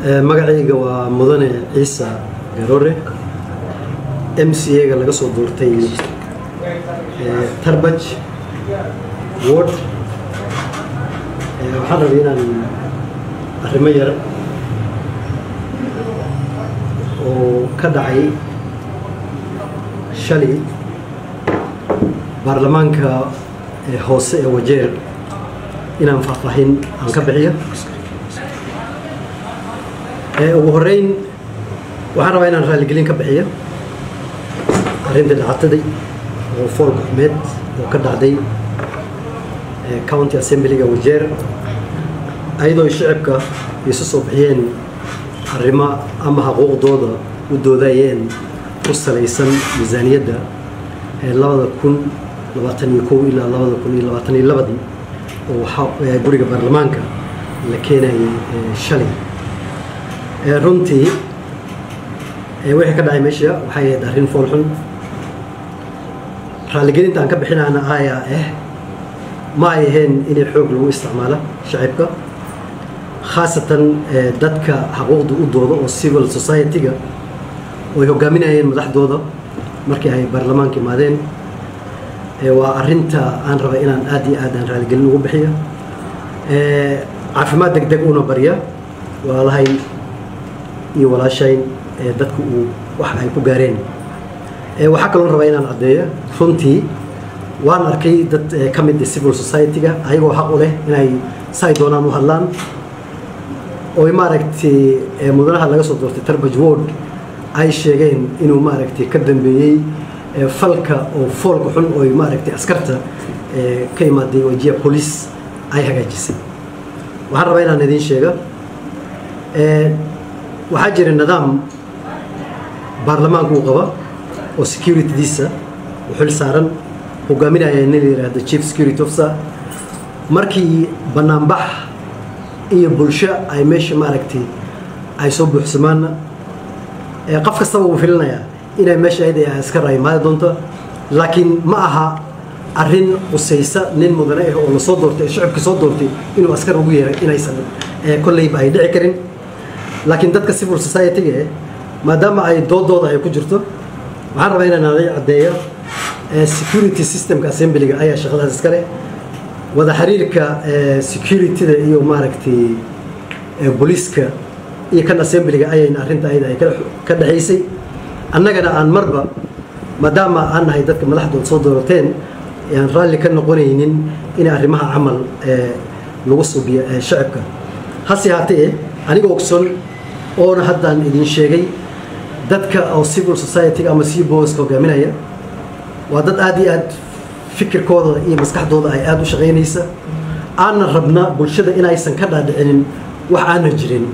magacayga waa mudane ciise garoore m c a-ga laga soo doortay tarbaj ward waxaan rabay inaan arrimo yar oo ka dhacay shalay baarlamaanka hoose ee wajeer inaan faahfaahin aan ka bixiyo ugu horeyn waxaan rabaa inaan raaligelin ka bixiyo arrinta dhacataday oo fool gacmeed oo ka dhacday county assemblyga wajeer ayadoo shicibka isu soo bixiyeen arrimo ama xuquuqdooda u doodayeen ku salaysan miisaaniyadda ee labada kun labaatan iyo kow ilaa labada kun iyo labaatan iyo labadii oo guriga baarlamaanka la keenayay shalay runtii wixii ka dhacay meesha waxay ahayd arrin foolxun raaligelinta aan ka bixinaana ayaa ah ma ay ahayn inay xoog lagu isticmaalo shacibka khaasatan dadka xaquuqda u dooda oo civil society-ga oo ay hogaaminayeen madaxdooda markii ay baarlamaanka imaadeen waa arinta aan raba inaan aad iyo aad aan raaligelin ugu bixiyo caafimaad deg deg una barya walaalahayn iyo walaashayn dadka uu wax ay ku gaareen waxaa kaloo rabaa inaan caddeeyo runtii waan arkay dad ka mid civil society-ga ayagoo xaq u leh inay say doonaan u hadlaan oo maaragtay mudanaha laga soo doortay tarbaj ward ay sheegeen inuu maaragtay ka dambeeyey falka oo foolka xun oo maaragtay askarta ka imaaday wajiya police ay hagaajisay waxaan rabaa inaan idiin sheega waxaa jira nidaam baarlamaanku uu qaba oo securitydiisa u xil saaran hogaaminaya nin la yidhaahdo chief security officer markii banaanbax iyo bulsho ay meesha maaragtay ay soo buuxsamaanna qof kastaba uu filinayaa inay meesha ayada askar ay imaadi doonto laakiin ma aha arrin qusaysa nin mudane ah oo lasoo doortay shacabka soo doortay inuu askar ugu yeeray inaysan kolleyba ay dhici karin laakiin dadka civil society-ga eh maadaama ay doodooda ay ku jirto waxaan rabaa inaan aday caddeeyo security systemka assemblyga ayaa shaqadaas iskale wada xiriirka security-da iyo maaragtay booliiska iyo kan assemblyga ayayna arrinta ayada ay ka dhexaysay annagana aan marba maadaama aan nahay dadka madaxdood soo doorateen aan raalli ka noqonaynin in arrimaha camal lagu subiyo shacabka hase haatee aniga ogson oona haddaan idin sheegay dadka oo civil society ama c boska hogaaminaya waa dad aad iyo aad fikirkooda iyo maskaxdooda ay aada u shaqaynaysa aanna rabna bulshada inaysan ka dhaadhicinin wax aanan jirin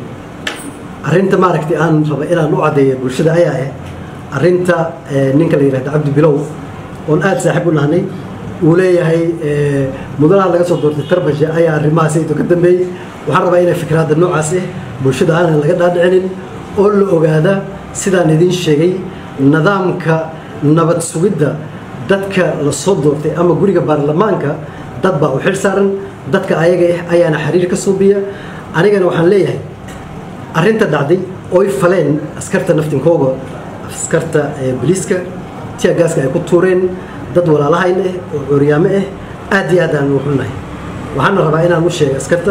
arrinta maaragtay aan raba inaan u caddeeyo bulshada ayaa ah arrinta ninka la yidhahda cabdi bilow oon aada saaxiib u nahnay uu leeyahay mudanaha laga soo doortay tarbashe ayaa arrimahaas ayto ka dambeeyey waxaan rabaa inay fikraadda noocaas ah bulshada aanan laga dhaadhicinin oo la ogaada sidaan idiin sheegay nidaamka nabad sugidda dadka la soo doortay ama guriga baarlamaanka dad baa u xil saaran dadka ayaga ah ayaana xiriir ka suubiya anigana waxaan leeyahay arrinta dhacday oy faleen askarta naftinkooga askarta boliiska tiagaaska ay ku tuureen dad walaalahayn ah oo curyaamo ah aad iyo aad aan u xunnahay waxaana rabaa inaan u sheega askarta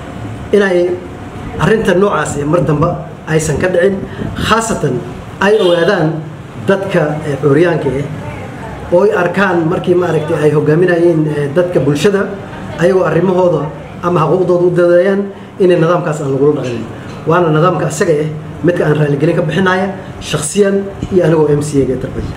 inay arrinta noocaas mar damba aysan ka dhicin khaasatan ay ogaadaan dadka curyaanka ah oo ay arkaan markii maaragtay ay hogaaminayeen dadka bulshada ayagoo arrimahooda ama xuquuqdooda u dadeeyaan inay nidaamkaas aan lagula dhaqanin waana nidaamka isaga ah midka aan raaligelin ka bixinaya shaksiyan iyo anigoo m c a ga tarbay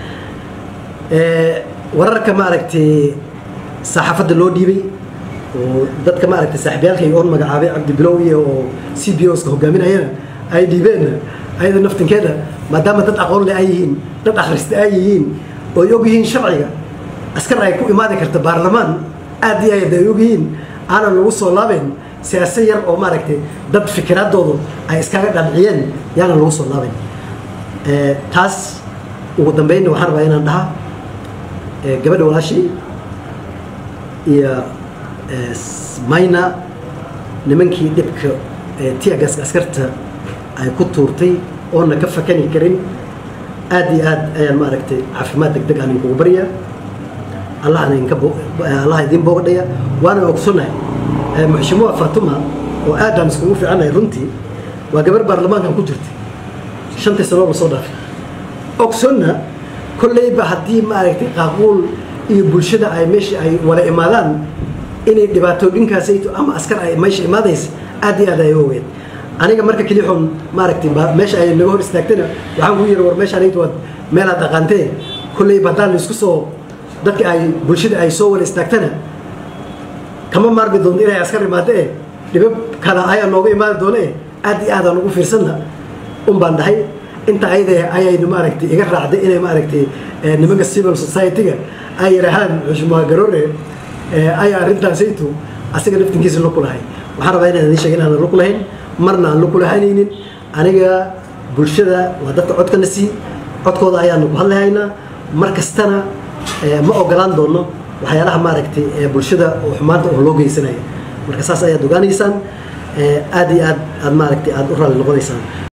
wararka maaragtay saxaafadda loo dhiibay oo dadka maaragtay saaxiibyaalkay oon magacaabay cabdi bilow iyo oo c b oska hogaaminayana ay dhiibeen ayada naftinkeeda maadaama dad aqoon leh ay yihiin dad akhrista ay yihiin oo ay og yihiin sharciga askar ay ku imaadi karta baarlamaan aad iyo aad ay og yihiin aanan lagu soo laabayn siyaasa yar oo maaragtay dad fikiraadoodu ay iskaga dhanciyeen yaanan lagu soo laabayn taas ugu dambeynna waxaan rabaa inaan dhahaa gabadha walaashay iyo mayna nimankii dhibka tiagaska askarta ay ku tuurtay oona ka fakani karin aad iyo aad ayaan maaragtay caafimaad deg deg aan inkugu baryaa allahna inka allah idiin boogadhaya waana ogsonahay muxshimuha fatuma oo aad aan iskugu fiicanahay runtii waa gabar baarlamaankan ku jirtay shantii sanoo la soo dhaafay ogsonna kolleyba haddii maaragtay qaaquul iyo bulshada ay meesha ay wala imaadaan inay dhibaatooyinkaasayto ama askar ay meesha imaadaysa aad iyo aad ay ogeed aniga marka kelixoon maaragtay meesha ay naga hor istaagtana waxaan ku yiri war meeshaan aytu waad meelaad dhaqaantee kolleyba haddaan laisku soo dadka ay bulshada ay soo wala istaagtana kama maarmi doonto inay askar imaado eh dhibab kala ayaa nooga imaadi doono eh aad iyo aadaan ugu fiirsanna un baan dhahay inta ayada ayaynu maaragtay iga raacday inay maaragtay nimanka civil society-ga ay yidhaahaan xushmaa garoore ayaa arrintaasaytu asiga naftinkiisa lug ku lahay waxaan rabaa inaan idiin sheega inaan lug lahayn marna aan lug kulahaynaynin aniga bulshada waa dadka codkana sii codkooda ayaanu ku hadlahaynaa mar kastana ma ogolaan doono waxyaalaha maaragtay bulshada oo xumaanta oo loo geysanaya marka saas ayaad ogaanaysaan aad iyo aad aad maaragtay aad u raalli noqonaysaan